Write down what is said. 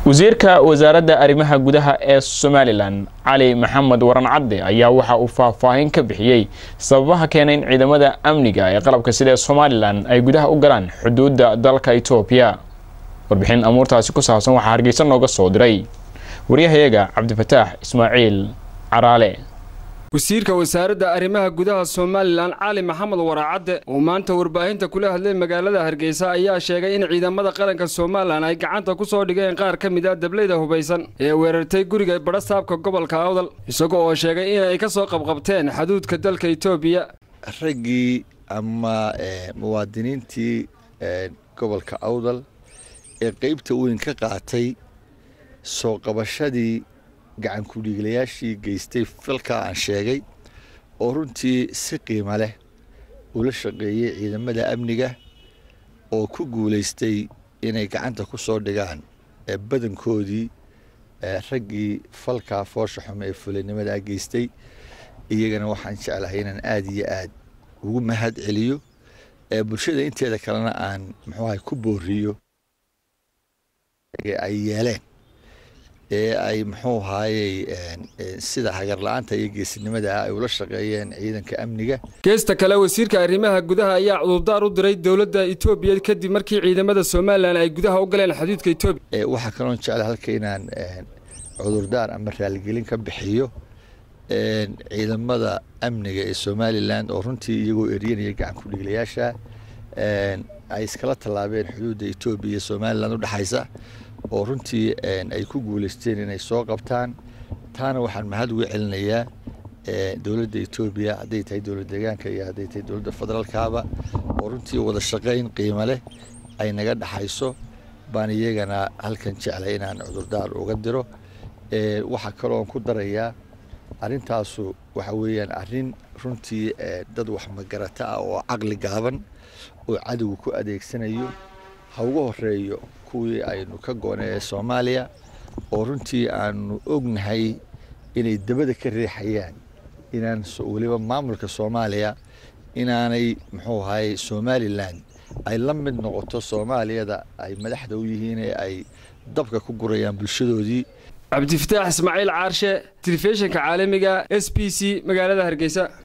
wasiirka wasaaradda arrimaha gudaha ee somalilan cali maxamed waran cadde ayaa waxa uu faahfaahin ka bixiyey sababaha keenay in ciidamada amniga ee qalabka sida ee somalilan ay gudaha u galaan xuduudda dalka etoobiya warbixin amuurtaasi ku saabsan waxaa hargeysa nooga soo diray waryahayaga cabdifataax ismaaciil caraale wasiirka wasaaradda arrimaha gudaha somalilan cali maxamed waraacadde oo maanta warbaahinta kula hadlay magaalada hargeysa ayaa sheegay in ciidamada qaranka somalilan ay gacanta ku soo dhigeen qaar ka mid a dableyda hubaysan ee weerartay guriga badhasaabka gobolka awdal isaga oo sheegay inay ka soo qabqabteen xaduudka dalka etoobiya raggii ama muwaadiniintii gobolka awdal ee qeybta weyn ka qaatay soo qabashadii gacan ku-dhiiglayaashii geystay falkaa aan sheegay oo runtii si qiimo leh ula shaqeeyey ciidamada amniga oo ku guulaystay inay gacanta ku soo dhigaan badankoodii raggii falkaa foosha xume ee fulinnimadaa geystay iyagana waxaan jeclahay inaan aada iyo aad ugu mahad celiyo bulshada inteeda kalena aan muxuuahay ku booriyo ay yeeleen ee ay muxuu ahaayey sida hagar la-aanta iyo geesinimada ay ula shaqeeyeen ciidanka amniga geesta kale wasiirka arrimaha gudaha ayaa cudurdaar u diray dowladda etoobiya kadib markii ciidamada somalilan ay gudaha u galeen xuduudka etoobiya waxaa kaloon jecla halka inaan cudurdaar ama raaligelin ka bixiyo ciidamada amniga ee somalilan oo runtii iyagoo eryanaya gacan ku-dhiiglayaasha ay iskala tallaabeen xuduudda etoobiya iyo somalilan udhexaysa oo runtii ay ku guulaysteen inay soo qabtaan taana waxaan mahad uga celinayaa dowladda etoobiya hadday tahay dowlad deegaanka iyo hadday tahay dowladda federaalkaaba oo runtii wada shaqayn qiimo leh ay naga dhexayso baan iyagana halkan jeclay inaan cudurdaar uga diro waxaa kaloon ku darayaa arrintaasu waxa weeyaan arrin runtii dad wax magarata ah oo caqli gaaban oo cadowga ku adeegsanayo ha ugu horeeyo kuwii aynu ka goonay ee soomaaliya oo runtii aanu ognahay inay dabada ka riixayaan inaan weliba maamulka soomaaliya inaanay muxuu ahaye somalilan ay la mid noqoto soomaaliyada ay madaxda u yihiin ee ay dabka ku gurayaan bulshadoodii cabdifataax ismaaciil caarshe telefishinka caalamiga s b c magaalada hargeysa